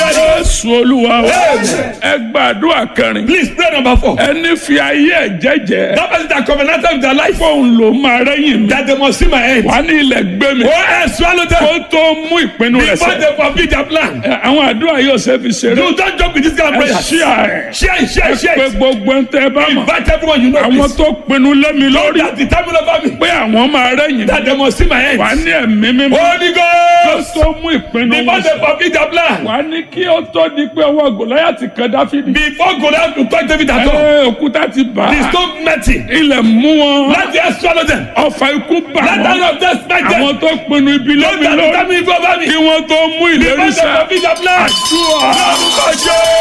very jésù olúwa wa Amen. ẹ gbàdúrà kẹrin Please pray number four. ẹni fi ayé ẹ jẹ́jẹ́ That person that covenanted with their life fóun ló máa rẹ́yìn mi that they must see my end. wà ní ilẹ̀ gbé mi Oh, I swallow them kó tó mú ìpinnu rẹ̀ before sẹ́ they forbid their plan. Ẹ, àwọn àdúrà yóò ṣe fi ṣeré You don't joke with this kind of ẹ prayer. ṣí àárẹ̀ Share it, share it, share pé it. gbogbo ń tẹ́ bá mọ̀ Invite everyone you know. àwọn please. tó pinnu lé mi lórí That the time over me. pé àwọn máa rẹ́yìn mi That they must see my end. wà ní ẹ̀mí mímọ́ Holy kó Ghost. tó mú ìpinnu Before wọn they sẹ́ forbid their plan. wà ní kí ó tó di pé ọwọ́ gòláyàtì kan dáfídì Before Goliath to touch David at all. ẹ òkúta ti bà The á stone met him. ilẹ̀ mú wọn Let the earth swallow them. ọfà ikú bà Let the wọn hand of death smite them. àwọn tó pinnu ibi Don't lómi that lórí tell me if over me. kí wọ́n tó mú ìlérí Before they sẹ́ forbid their plan. àdúrà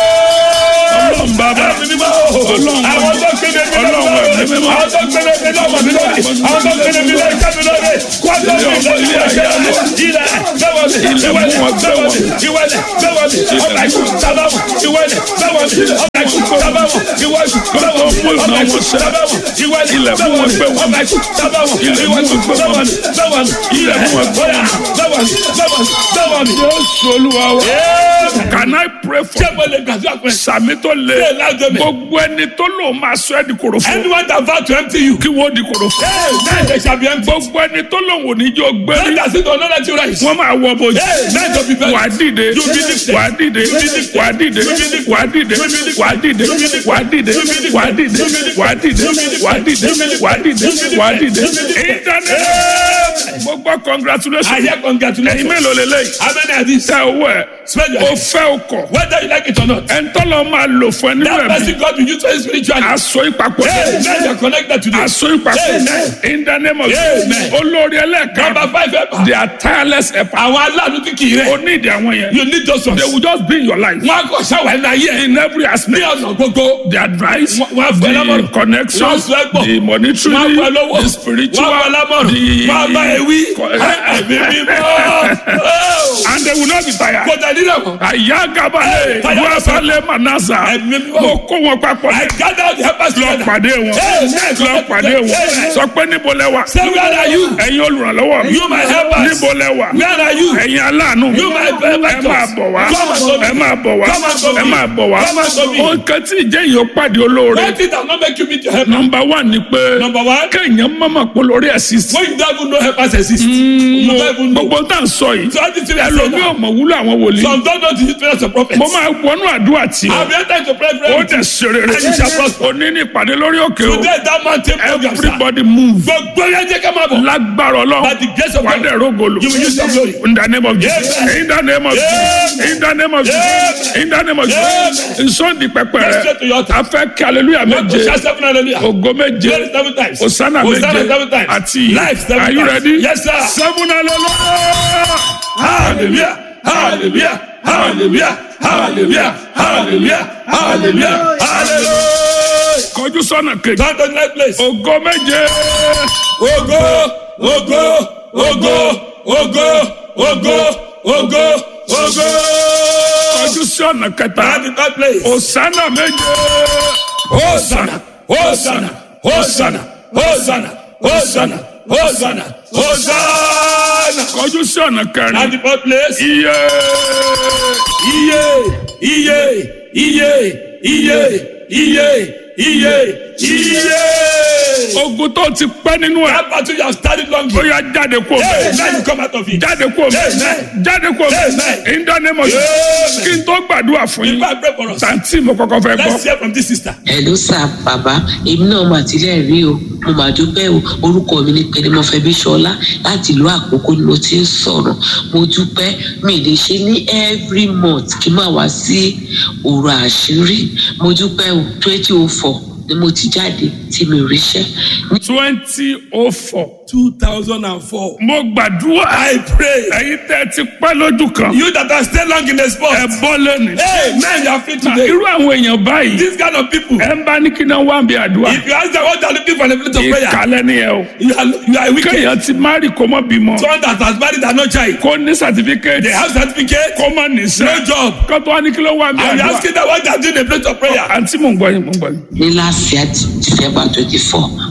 ọlọ́run bàbá ọlọ́run Àwọn tó kéde mi lọ́wọ́ Ọlọ́run ẹ̀mí mímọ́. àwọn tó kéde mi lọ́wọ́ mi lórí àwọn tó kéde mi lọ́wọ́ ìṣẹ́ mi lórí kwátó mi lọ́wọ́ ilẹ̀ ilẹ̀ bẹ́wọ̀ mi ìwẹ̀lẹ̀ bẹ́wọ̀ mi ìwẹ̀lẹ̀ bẹ́wọ̀ mi ọ̀gá ikú sábàmù ìwẹ̀lẹ̀ bẹ́wọ̀ mi ọ̀gá ikú sábàmù ìwẹ̀lẹ̀ bẹ́wọ̀ mi ọ̀gá ikú sábàmù ìwẹ̀lẹ̀ Ilẹ̀ fún wọn bẹ́wọ̀ mi gbé wọn. ọ̀gá ikú sábàmù Ilẹ̀ fún ìwẹ̀lẹ̀ wọn gbé wọn. bẹ́wọ̀ mi bẹ́wọ̀ mi Ilẹ̀ fún wọn gbé wọn. bẹ́wọ̀ mi bẹ́wọ̀ mi bẹ́wọ̀ mi. Jésù olúwa wa Amen. can I pray for ṣé mo lè gbàdúrà pé sàmì tó le Ṣé lájọ mi? gbogbo ẹni tó lò máa sọ ẹ́ di kòròfo anyone that vow to empty you. kí wọ́n di kòròfo Hey, man, they shall be empty. gbogbo ẹni tó lò wò níjó Let gbérí us sit on another two rise. wọ́n máa wọ bójú Hey, man, to be very. wà á dìde You be lifted. wà á dìde You be lifted. wà á dìde You be lifted. wà á dìde You be lifted. wà á dìde You be lifted. wà á dìde You be lifted. wà á dìde You be lifted. wà á dìde You be lifted. wà á dìde You be lifted. wà á dìde You be lifted. wà á dìde You be lifted. internet mo gbọ́ I congratulations hear ẹ̀yin congratulations. mélòó lélẹ́yìí How many are these? tẹ owó ẹ̀ Spend your o head. fẹ́ o kọ̀ Whether you like it or not. ẹ̀ńtọ́lọ́ máa lò fún ẹ nínú That ẹ̀mí person God will use for you spiritually. aṣọ ìpapọ̀ Hey, man, you're connected to this. aṣọ ìpapọ̀ Amen. in the name of Amen. Jesus olórí ẹlẹ́ẹ̀kan Number five helper. they are tireless helper Àwọn aláàánú tí kì í o rẹ̀. need àwọn yẹn You need those ones. they will just be in your life Wọ́n á kọ̀ ṣáwá ẹ̀ náà yẹ. in every Ní aspect ọ̀nà gbogbo. the advice Wọ́n- wọ́n á fún ẹ the lámọ̀ràn. connection Wọ́n á sọ ẹ gbọ́. the monetary Wọ́n á fún ẹ lọ́wọ́. the spiritual Wọ́n á fún ẹ lámọ̀ràn. the Wọ́n á bá ẹ wí. Co- Ẹ̀mí mímọ́. Oh. and they will not be tired. Kò tẹ̀ nílẹ̀ mọ́. àyà gabale Tired. wàsálẹ̀ manasa Ẹ̀mí mímọ́. mo kó wọn papọ̀ I gather the helpers lọ together. pàdé wọn Amen. lọ pàdé wọn Amen. sọ pé níbo lẹ wà Say where are you? ẹ̀yin olùrànlọ́wọ́ mi You my helpers. níbo lẹ wà Where are you? ẹ̀yin aláàánú mi You my ẹ benefactors. máa bọ̀ wá Come and serve me. ẹ máa bọ̀ wá Come and serve ẹ me. máa bọ̀ wá Come and serve me. ohun kan tí ìjẹ́ yìí ó pàdé olóore One thing that not make you meet your helper. nọmba wà ní pé Number one. kéèyàn mọ̀mọ̀ pé lórí ẹ̀sìn When you don't even know helpers exist. You don't even know. gbogbo tá à ń sọ yìí So all these things I say ẹlòmíì now. ò mọ̀ wúlò àwọn wòlíì Some don't know the history of prophets. mo máa wọnú àdúrà tì I'll ọ́ be able to pray for ó you. dẹ̀ ṣe rere And you shall prosper. òní ní ìpàdé lórí òkè o Today that mountain program sir. everybody move Gbogbo yẹn jẹ́ ká máa bọ̀. lágbára ọlọ́run By the grace of wà á God. dẹ̀ rógolo You will use your glory. in the name of Jesus Amen. in the name of Jesus in the name of Jesus in the name of Jesus nsọ́ndì pẹpẹ Go rẹ straight to your altar. a fẹ́ kí hallelujah One to méje shout seven hallelujah. ògo méje Glory seven times. Hosanna Hosanna méje seven times. àti Life seven are you times. ready Yes, sir. seven hallelujah. Hallelujah. Hallelujah. Hallelujah. Hallelujah. Hallelujah. Hallelujah. Hallelujah. kọjú sọ́nà kejì Turn to the next place. ògo méje Ogo, ogo, ogo, ogo, ogo, ogo, ogo. kọjú sọ́nà kẹta Turn to the third place. Hosanna méje Hosanna, Hosanna, Hosanna, Hosanna, Hosanna, Hosanna, Hosanna. kọjú sọ́nà Turn kẹrin to the fourth place. iye Iye, iye, iye, iye, iye, iye, iye. ogun tó ti pẹ́ nínú ẹ̀ That battle you have started long ó ago. yá jáde kó Hey, bẹ́ẹ̀. now you come out of it. jáde kó bẹ́ẹ̀. Amen. jáde kó bẹ́ẹ̀. Amen. in the name of Jesus. Amen. kí n tó gbàdúrà fún yín Before I pray for us, tàǹtí mo kọ́kọ́ fẹ́ let's gbọ́. hear from this sister. Hello sir bàbá èmi náà mà tilẹ̀ rí o mo mà dúpẹ́ o orúkọ mi ni pẹ̀lẹ́mọ̀fẹ́ bíṣọlá láti ìlú àkókò ni mo ti ń sọ̀rọ̀ mo dúpẹ́ mi lè ṣe ní every month kí n máa wá sí òru àṣírí mo dúpẹ́ o twenty oh four ni mo ti jáde tí mi ò ríṣẹ́ twenty oh four. 2004. mo gbàdúrà. I pray. ẹ̀yin tẹ́ ẹ ti pẹ́ lójú kan. You that are still long in the spot. ẹ bọ́ lónìí. Hey, man, you are free today. irú àwọn èèyàn báyìí. This kind of people. ẹ ń bá ní kí náà wá bí àdúrà. If you ask them what they are looking for in a place of prayer, ìkàlẹ̀ ni ẹ o. you are, you are wicked. kéèyàn ti márì kó mọ́ bímọ. Someone that has married and no child. kó ní sàtífíkẹ́tì. They have certificate, kó mọ́ níṣẹ́. no job. kó tó wá ní kí ló wá bí And you àdúrà. asking them what they are doing in a place of prayer. àǹtí mò ń gbọ́ yín mò ń gbọ́ yín. ní last year december twenty four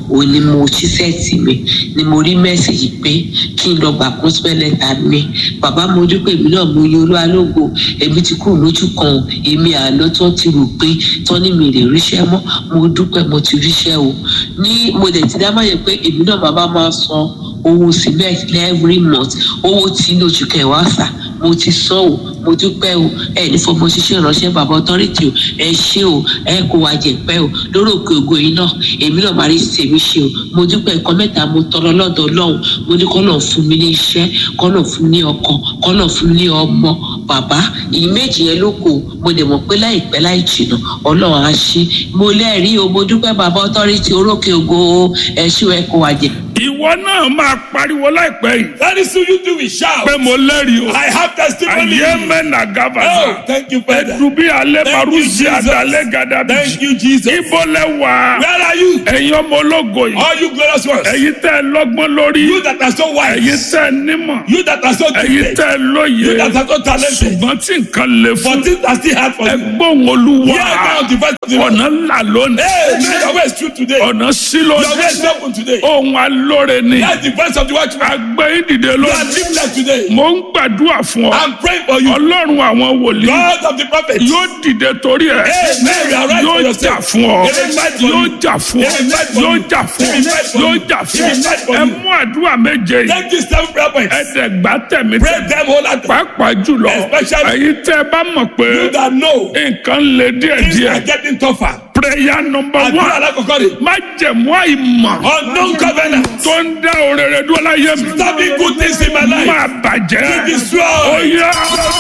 òun ni mo ṣí sẹ́ẹ̀tì mi ni mo rí mẹ́sàgì pé kí n lọ gbà gospel letter mi bàbá mo dúpẹ́ èmi náà mo yin olúwa lógo èmi ti kúrò lójú kan o èmi àná tó ti rò pé tó ní mi lè ríṣẹ́ mọ́ mo dúpẹ́ mo ti ríṣẹ́ o ní mo dẹ̀ ti dá máa yẹ pé èmi náà bàbá máa san owó cement every month owó tí ní oṣù kẹwàá sà mo ti sọ o mo dúpẹ́ o ẹ ní fọmọ ṣiṣẹ́ ìránṣẹ́ bàbá ọtọ́rìtì o ẹ ṣé o ẹ kó wa jẹ̀pẹ́ o lórí òkè ògo yìí náà èmi náà máa rí tèmi ṣe o mo dúpẹ́ nǹkan mẹ́ta mo tọrọ lọ́dọ̀ ọlọ́run mo ní kọ́ náà fún mi ní iṣẹ́ kọ́ náà fún mi ní ọkọ kọ́ náà fún mi ní ọmọ bàbá ìyí méjì yẹn ló kù mo dẹ̀ mọ̀ pé láìpẹ́ láì jìnà ọlọ́run á ṣe mo lẹ́rìí o mo dúpẹ́ bàbá ọtọ́rìtì orókè ògo o ẹ ṣé o ẹ kó wa jẹ. ìwọ náà máa pariwo láìpẹ́ yìí Very soon you do it. Shout. pé mo lẹ́rìí o. I have testimony. ayé mẹ́nà Oh, gàbàdà. thank you, Father. ẹdùbí alẹ́ Thank you, marusi Jesus. adalẹ́ gàdàbí. Thank you, Jesus. ibo lẹ wà. Where are you? ẹ̀yin ọmọ ológo yìí. All you glorious ones. ẹ̀yin tẹ́ ẹ lọ́gbọ́n lórí. You that are so ẹ̀yin wise. tẹ́ ẹ nímọ̀. You that are so ẹ̀yin gifted. tẹ́ ẹ lóye. You that are so talented. ṣùgbọ́n tí nǹkan lè For fún. things that still hard for you. ẹgbọ́n olúwa. Hear now the voice of the Lord. ọ̀nà ńlá lónìí. Hey, man, your way is true today. ọ̀nà sí Your way is lónìí. open today. ohun alóore ni. That's the voice of the watchman. agbẹ́ ìdìde You are lónìí. lifted today. mo ń gbàdúrà fún ọ. I'm praying for you. ọlọ́run àwọn wòlíì. God of the prophets. yóò dìde torí ẹ. Amen. You are right for yóò jà yourself. fún ọ. He will fight for yóò you. jà fún ọ. He will fight for yóò you. jà fún He ọ. will fight for yóò you. jà He fún will fight ọ. for ẹ you. mú àdúrà méje yìí. Take these seven prayer points. ẹ̀ẹ́dẹ̀gbá tẹ̀mí Pray tẹ̀mí. them wholeheartedly. pàápàá jùlọ Especially- èyí tẹ́ ẹ bá mọ̀ pé You that know nǹkan lè things are díẹ̀díẹ̀. getting tougher. prayer number Àdúrà one alákọ̀ọ́kọ́ rè. má jẹ̀mú àìmọ̀ Unknown covenant. tó ń dá òrèrè dúró láyé mi. Stopping good things in my life. máa bàjẹ́. Be destroyed. ó yá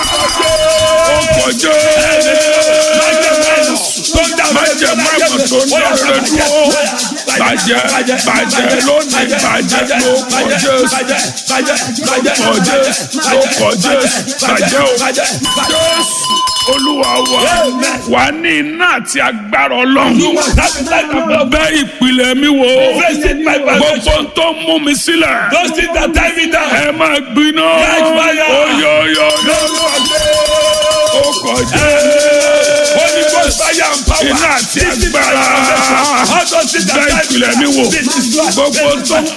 ó kọjọ́. má jẹ̀mú àìmọ̀ tó ń dá òrèrè dúró. bàjẹ́ bàjẹ́ lónìí bàjẹ́ ló kọjọ́ kọjọ́ ló kọjọ́ bàjẹ́ o. Jésù olúwa wa wà ní iná àti agbára ọlọ́run. bẹ́ ìpìlẹ̀ mi wò gbogbo tó ń mú mi sílẹ̀. Those things that tie me down. ẹ máa gbiná. Catch fire. oyoyoyo ó kọjá. Holy Ghost fire and power. iná àti This is my agbára. foundation. All those things that bẹ́ tie me ìpìlẹ̀ mi down. wò Be destroyed. gbogbo tó ń